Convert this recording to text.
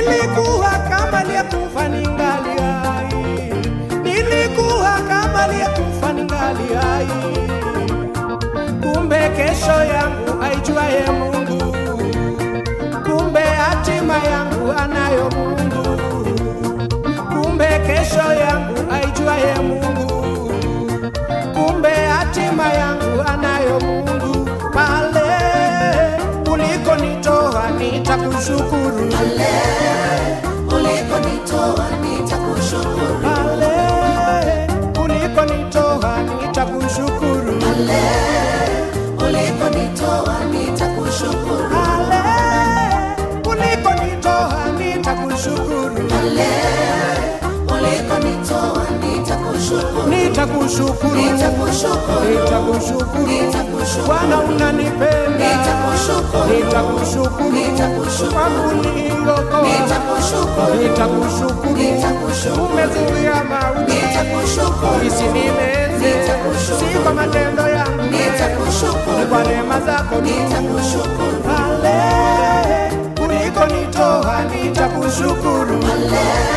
nilikuwa kama aliyekufa ningali hai, nilikuwa kama aliyekufa ningali hai. Kumbe kesho yangu aijuaye Mungu, kumbe hatima yangu anayo Mungu, kumbe kesho yangu aijuaye Mungu, kumbe hatima yangu anayo Mungu. Pale ulikonitoa nitakushukuru, pale ulikonitoa nitakushukuru, pale ulikonitoa nitakushukuru, pale ulikonitoa nitakushukuru, pale ulikonitoa nitakushukuru, pale ulikonitoa nitakushukuru, nitakushukuru, nitakushukuru, nitakushukuru. nitakushukuru, Bwana unanipenda, Nitakushukuru. nitakushukuru Nitakushukuru. kwa kuniokoa, nitakushukuru, nitakushukuru, Nitakushukuru. umezuia mauti nitakushukuru, isinimeze, Nitakushukuru. si kwa matendo yangu, ni nitakushukuru, kwa neema zako tu. nitakushukuru, Pale ulikonitoa nitakushukuru, pale